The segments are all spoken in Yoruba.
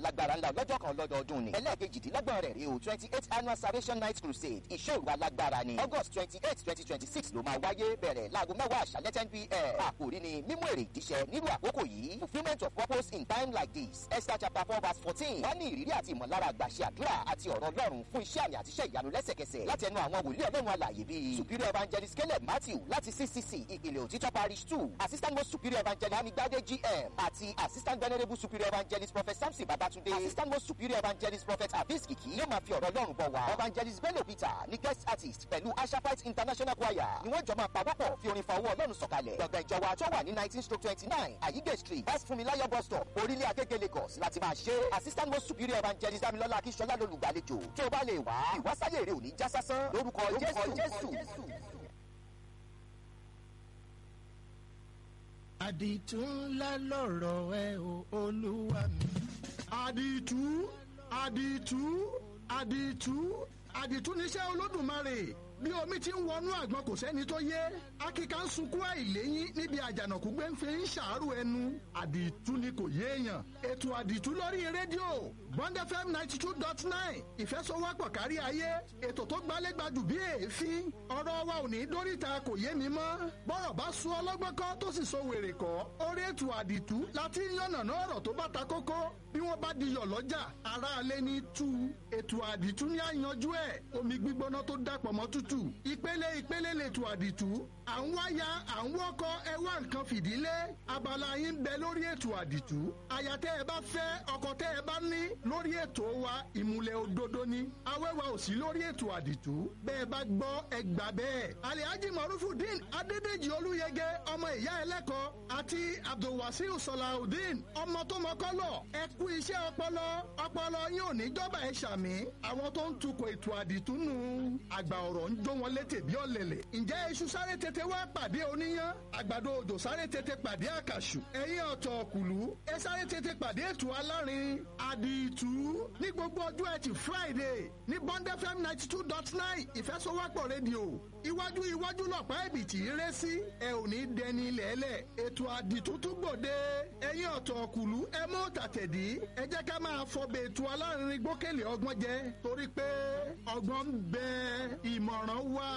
alágbára ńlá lọ́jọ́ kan lọ́dọọdún ni ẹlẹ́ẹ̀kejìdínlọ́gbọ̀n rẹ̀ rí o twenty eight annual salvation night crusade ìṣòro alágbára ni august twenty eight twenty twenty six ló máa wáyé bẹ̀rẹ̀ láago mẹ́wàá àṣálẹ́ ten pm àkòrí ni mímú èrè ìdíṣẹ́ nílùú àkókò yìí fulfilment of purpose in time like this esther chapter four verse fourteen wá ní ìrírí àti ìmọ̀lára àgbàṣe àdúrà àti ọ̀rọ̀ ọlọ́run fún iṣẹ́ àmì àtiṣẹ́ ìyanu lẹ́sẹ̀kẹsẹ̀ láti ẹnu àwọn wòlíì ọlọ́run alàyè bíi superior evangelist caleb matthew láti ccc ìpìlẹ̀ òtítọ́ parish two assistant most superior evangelist amigbade gm àti assistant venerable superior evangelist prophet samson babatunde assistant most superior evangelist prophet abis kiki yóò máa fi ọ̀rọ̀ ọlọ́run bọ̀ wá evangelist bello peter ní guest artist pẹ̀lú ashafite international choir ni wọ́n jọ máa pawọ́pọ̀ fi orin fa owó ọlọ́run sọ̀kalẹ̀ gbọ̀ngàn ìjọba tó wà ní nineteen stroke twenty nine ayige street west funmilayo bus stop orílẹ̀ agége lagos láti máa ṣe assistant most superior evangelist damilola akíṣọlá lolùgbàlejò tó o bá lè wá ìwásáyè rẹ ò ní já sásán lórúkọ jésù. àdìtú ńlá lọ̀rọ̀ ẹ o olúwa mi. àdìtú àdìtú àdìtú àdìtú níṣẹ́ olódùmarè bí omi ti ń wọnú àgbọn kò sẹ́ni tó yé akíkà ń sunkún àìléyìn níbi àjànàkú gbé ń fi ń ṣàárò ẹnu àdìtú ni kò yéèyàn ètò àdìtú lórí rédíò bond fm ninety two dot nine ìfẹsọwọ́pọ̀ kárí ayé ètò tó gbálégbádùn bí èéfín ọ̀rọ̀ wa ò ní dóríta kò yé mi mọ́ bọ́rọ̀ bá sún ọlọ́gbọ́n kọ́ tó sì so wèrè kọ́ orí ètò àdìtú láti yànnàná ọ̀rọ̀ tó bá ta kókó bí wọ́n bá diyọ̀ lọ́jà aráalé ní tú ètò àdìtú ní àyànjú ẹ̀ omi gbígbóná tó dàpọ̀ mọ́ tútù ìpele ìpele lètò àdìtú à ń wáyà à ń wọ́kọ ẹ wá nǹkan fìdílé abala yín bẹ lórí ètò àdìtú àyà tẹ́ ẹ bá fẹ́ ọkọ tẹ́ ẹ bá ní lórí ètò wa ìmùlẹ̀ òdodo ni awẹ́wà ò sí lórí ètò àdìtú bẹ́ẹ̀ bá gbọ́ ẹ gbà bẹ́ẹ̀ alihaji marufudin adédèjì olúyẹgẹ ọmọ ìyá ẹlẹ́kọ̀ọ́ àti abdulwasiu sọláudin ọmọ tó mọ́kọ́lọ̀ ẹ kú iṣẹ́ ọpọlọ ọpọlọ yín ò ní jọba ẹ ṣàmì àwọn tó ń tukọ̀ ètò àdìtú nù àgbà ọ̀rọ̀ ń jó wọn létè bí ọ̀lẹ̀lẹ̀ ǹjẹ́ iṣu sáré tètè wá pàdé oníyán àgbàdo òjò sáré tètè pàdé àkàṣù ẹ̀yìn ọ̀tọ̀ ọ̀kùlú ẹ sáré tètè pàdé ètò alárin àdìtú ní gbogbo ọjọ́ ẹtì friday ní bond fm ninety two dot nine ìfẹsọwọ́pọ̀ rédíò iwájú iwájú lọ̀pá ẹ̀bì tí í ré sí ẹ ò ní dẹni lẹ́lẹ̀ ètò àdìtú tún gbòde ẹ̀yìn ọ̀tọ̀ ọ̀kùlú ẹ mú tàtẹ̀dí ẹ jẹ́ ká máa fọbẹ̀ ètò alárin gbókèlè ọgbọ́n jẹ torí pé ọgbọ́n ń bẹ ìmọ̀ràn wà.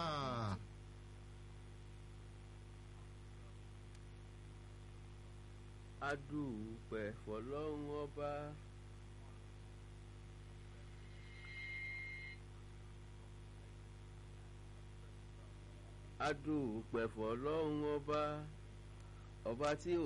adúpẹ́ fọlọ́run ọba. adúpẹ́ fọlọ́run ọba ọba tí ò